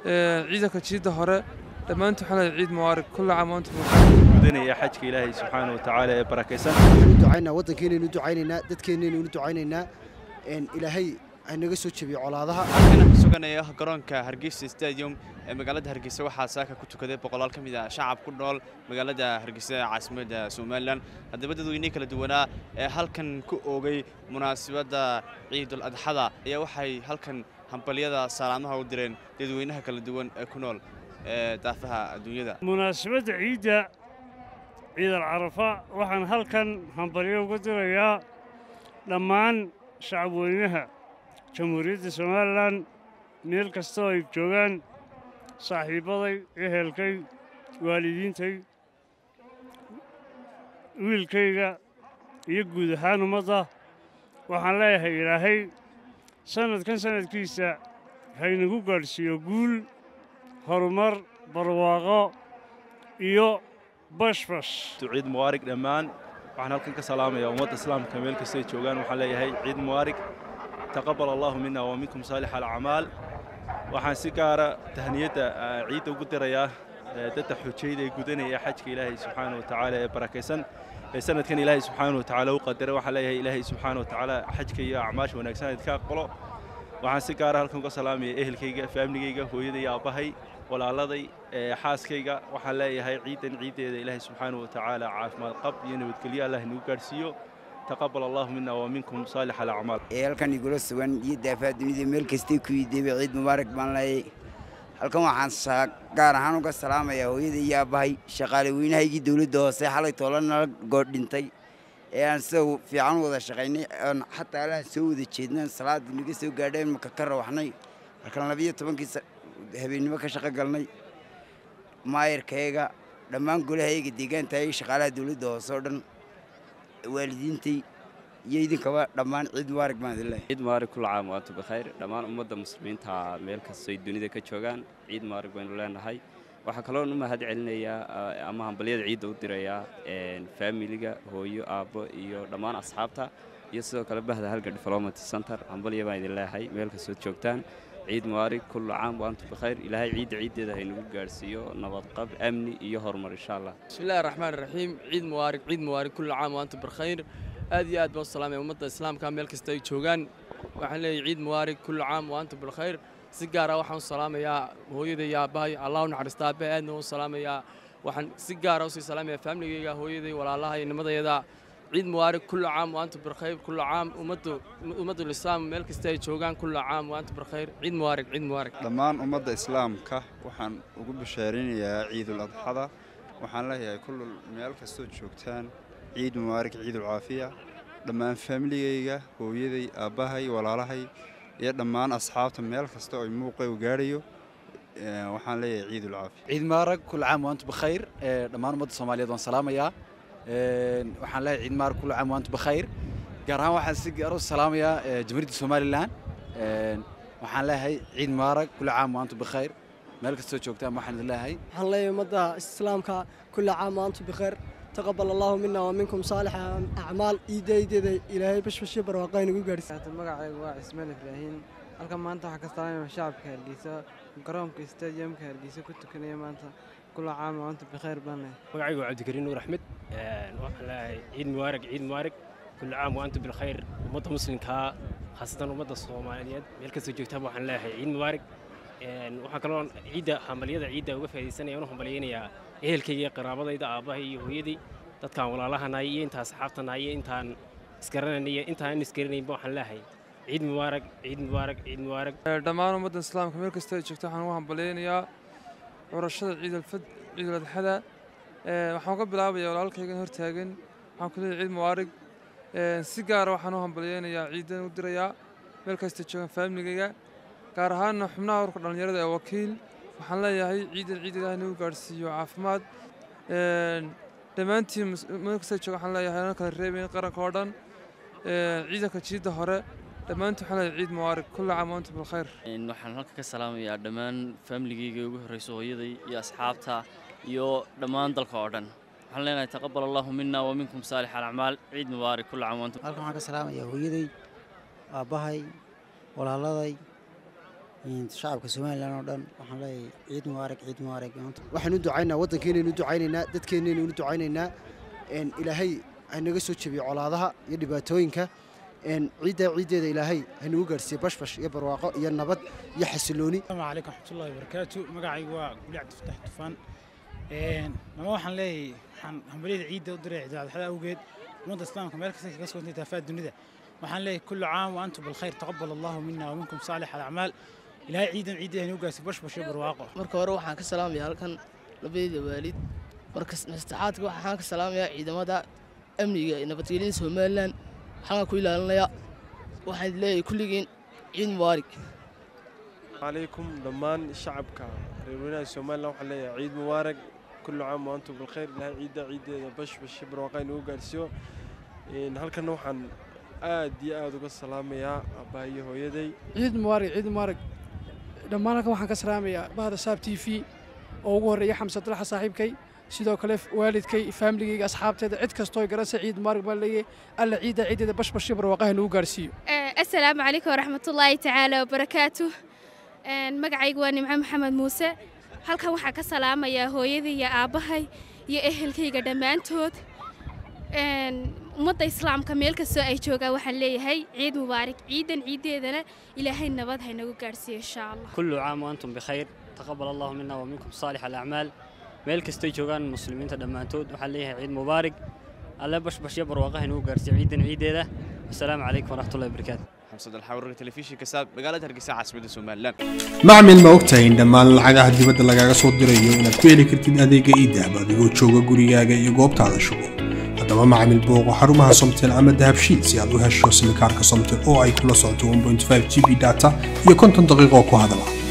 ciidanka jiidda hore dhammaantu waxaan leeyahay ciid mubaarak kulla caam wa antum gudanaya xajka ilaahay subxaana wa tacaala ee barakaysan waxaynu u ducaynaa waddankeenaynu u ducaynaynaa dadkeennaynu u ducaynaynaa ilaahay haynaga soo jebiyo colaadaha halkan ku suganaya garoonka hargeysa stadium ee magaalada hargeysa waxaa saaka ku tukaday boqolaal ka mid ah shacab ku nool magaalada hargeysa ee caasimadda somalilan haddaba dadweynihii kala duwanaa ee halkan ku oogay munaasabadda ciidul adxada ayaa waxay halkan hambalyada salaamaha u direen dadweynaha kala duwan ee ku nool ee daafaha adduunyada munaasabadda ciidda ciidal carafa waxaan halkan hambalyo uga dirayaa dhammaan shacabweynaha jamhuuriyadda somalilan meel kastoo ay joogaan saaxiibbaday ehelkay waalidiintay wiilkayga iyo guud ahaan ummadda waxaan leeyahay ilaahay sannadkan sannadkiisa haynagu gaadhsiiyo guul horumar barwaaqo iyo bashbash ciid mubaarig dhammaan waxaan halkan ka salaamayaa ummadda islaamka meel kastay joogaan waxaan leeyahay ciid mubaarig taqabal allahu mina wa minkum saalix alacmaal waxaan si gaara tahniyadda ciidda ugu dirayaa dadda xujayda ee gudanaya xajka ilaahay subxaana wa tacaala ee barakaysan ee sanadkan ilaahay subxaana wa tacaala u qadaray waxaan leeyahay ilaahay subxaana wa tacaala xajka iyo acmaasha wanaagsan idinka aqbalo waxaan si gaara halkan uga salaamaya ehelkayga faamligayga hooyaday aabbahay walaaladay xaaskayga waxaan leeyahay ciidan ciiddeeda ilaahay subxaana wa tacaala caafimaad qab iyo nabadgelyo allah inagu gaadhsiiyo taqabal allahu mina wa minkum saalix alacmaal ee halkan igula sugan iyo daafaha dunida meel kastay ku yideeba ciid mubaarak baan leeyay halkan waxaan gaar ahaan uga salaamayaa hooyada iyo aabbahay shaqaale weynahaygii dowladda hoose xalay toola nala goor dhintay ee aan sida fiican wada shaqaynay oon xataa alaha soo wada jeednaan salaada naga soo gaadheen maka ka rawaxnay markaan labiyo tobankii habeennimo ka shaqo galnay maayarkayga dhammaan golahayga deegaantayay shaqaalaha dowladda hoose oo dhan waalidiintay iyo idinkaba dhammaan ciid mubaarak baan idin leeyahay ciid mubaarak kulla caam wa antum bikhayr dhammaan ummadda muslimiinta meel kastoy dunida ka joogaan ciid mubaarak baynu leenahay waxaa kaloon u mahad celinayaa ama hambalyada ciidda u dirayaa faamiliga hooyo aabbo iyo dhammaan asxaabta iyo sidoo kale bahda halga development center hambalya baan idin leeyahay meel kastood joogtaan ciid mubaarak kulla caam wa antum bikhayr ilaahay ciidda ciiddeeda haynagu gaadhsiiyo nabadqab amni iyo horumar insha allah bismillahi raxmaan raxiim ciid mubaarak ciid mubaarak kulla caam wa antum bikhayr aad iyo aad baan u salaamaya ummadda islaamka meel kasta ay joogaan waxaan leeyahay ciid mubaarak kulla caam wa antum bilkhayr si gaara waxaan u salaamayaa hooyaday iyo aabbahay allah u naxariista aabbahay aadna u salaamayaa waxaan si gaara usii salaamayaa faamligayga hooyaday walaalaha iyo nimadayada ciid mubaarak kulla caam wa antum bilkhayr kulla caam ummaddu ummaddu lislaam meel kasta ay joogaan kulla caam wa antum bilkhayr ciid mubaarak ciid mubaarak dhammaan ummadda islaamka waxaan ugu bashaarinayaa ciidul adxada waxaan leeyahay kullu meel kastood joogtaan ciid mubaarak ciidul caafiya dhammaan faamiligayga hooyaday aabbahay walaalahay iyo dhammaan asxaabta meel kasta oo muuqay u gaadhayo waxaan leeyahay ciidul caafiya ciid mubaarak kulla caam wa antum bikhayr dhammaan ummadda soomaaliyeed waan salaamayaa waxaan leeyahay ciid mubaarak kulla caam wa antum bikhayr gaar ahaan waxaan si gaar u salaamayaa jamhuuriyadda somalilan waxaan leeyahay ciid mubaarak kulla caam wa antum bikhayr meel kastoo joogtaan waxaan idin leeyahay waxaan leeyahay ummadda islaamka kulla caam wa antum bikhayr تقبل الله منا ومنكم صالح أعمال إيدي إيدي إلهي بش بش برواقين يقول قارس magacaygu waa cismaan ibraahiin halkan maanta waxaa ka salaamaya shacabka hargeysa garoonka stadiumka hargeysa ku tukanaya maanta kula caam wa antum bikhayr baan magacaygu waa cabdikariin nuur axmed waxaan leeyahay ciid mubaarak ciid mubaarak kula caam wa antum bilkhayr ummadda muslimkaa khaasatan ummadda soomaaliyeed meel kastoo joogtaaba waxaan leeyahay ciid mubaarak waxaa kaloo ciidda hambalyada ciidda uga faaidaysanaya unu hambalyaynayaa ehelkayga iyo qaraabadayda aabbahay iyo hooyadii dadkaan walaalahanahay iyo intaan asxaabtanahay iyo intaan isgaranayna iyo intaan isgaranaynba waxaan leeyahay ciid mubaarak ciid mubaarak ciid mubaarak dhammaan ummadda islaamka meel kasta ay joogto waxaan ugu hambalyaynayaa curashada ciidalfad ciidul adxada waxaan ka bilaabayaa walaalkaygan hortaagan waxaan ku leeyahay ciid mubaarak si gaara waxaan u hambalyaynayaa ciidan u dirayaa meel kasta joogan faamiligayga gaar ahaanna xubnaha urka dhallinyarada ee wakiil waxaan leeyahay ciidan ciid ilaah nagu gaadhsiiyo caafimaad dhammaantiin meel kasta jooga waxaan leeyahay ana kala reebayn qaranka oo dhan ciidanka jiidda hore dhammaantiin waxaan leeyahay ciid mubaarak kulla caam wa antum bilkhayr waxaan halka ka salaamayaa dhammaan faamiligayga ugu horreyso hooyaday iyo asxaabta iyo dhammaan dalka oo dhan waxaan leenahay taqabal allahu mina wa minkum saalix alacmaal ciid mubaarak kulla caam wa antum halkan waxaan ka salaamayaa hooyaday aabbahay walaaladay shacabka somalilan oo dhan waxaan leeyahay ciid mubaarak ciid mubaarak waxaan u ducaynaa waddankeenaynu u ducaynaynaa dadkeennaynu u ducaynaynaa ilaahay hanaga soo jebiyo colaadaha iyo dhibaatooyinka ciiddaa ciiddeeda ilaahay hanagu gaarsiiye bashbash iyo barwaaqo iyo nabad iyo xasilooni asalaamu calaykum raxmatullahi wabarakaatu magacaygu waa guli cabdifataax tufaan mama waxaan leeyahay waxaan hambalyada ciidda u diray ciiduladaxda awgeed ummadda islaamka meel kasta kaga sugantay taafaa dunida waxaan leeyahay kullu caam wa antum bilkhayr taqabal allahu mina wa minkum saalix alacmaal ilaahay ciidan ciidda hanagu gaarsiiye bashbash iyo barwaaqo marka hore waxaan ka salaamayaa halkan labadeeda waalid marka saddexaadka waxaan ka salaamayaa ciidamada amniga iyo nabadgelyada somalilan waxaan ku ilaalinaya waxaan leeyahay kulligiin ciid mubaarig عليكم دمان شعبك ريرونا سومالنا waxaan leeyahay ciid mubaarak kullu caam wa antum bil khayr ilahay ciida ciideeda bash bash barwaaqayn ugu gaarsiyo in halkan waxaan aad iyo aad uga salaamayaa aabbahayo hooyaday ciid mubaarak ciid mubaarak dhammaan halkan waxaan ka salaamayaa bahda saab t v oo ugu horreeya xamse dalaxa saaxiibkay sidoo kale waalidkay faamiligayga asxaabteeda cid kastoo garanaysa ciid mubaarak baan leeyahay alla ciidda ciideeda bashbash iyo barwaaqaha nagu gaarsiiyo asalaamu calaykum waraxmatullaahi tacaala wabarakaatu magacaygu waa nimco maxamed muuse halkan waxaa ka salaamayaa hooyadii iyo aabbahay iyo ehelkayga dhammaantood ummadda islaamka meel kastoo ay joogaan waxaan leeyahay ciid mubaarak ciidan ciiddeedana ilaahay nabad haynagu gaadhsiiyo insha allah كل عام وأنتم بخير تقبل الله منا ومنكم صالح الأعمال meel kastay joogaan muslimiinta dhammaantood waxaan leeyahay ciid mubaarak alle bashbash iyo barwaaqaha inuu gaarsiiyo ciidan ciideeda asalaamu calaykum waraxmatullahi wabarakaatu xamsad alxawrarka telefishinka saab magaalada hargeysa caasimadda somalilan macmil ma ogtahay in dhammaan lacagaha dibadda lagaaga soo dirayo inaad ku heli kartid adeega iidahab adigoo jooga gurigaaga iyo goobtaada shugo haddaba macmil booqo xarumaha somtel ama dahabshiid si aad u hesho simikaarka somtel oo ay kula socoto 1.5 g b data iyo konton daqiiqo ku hadala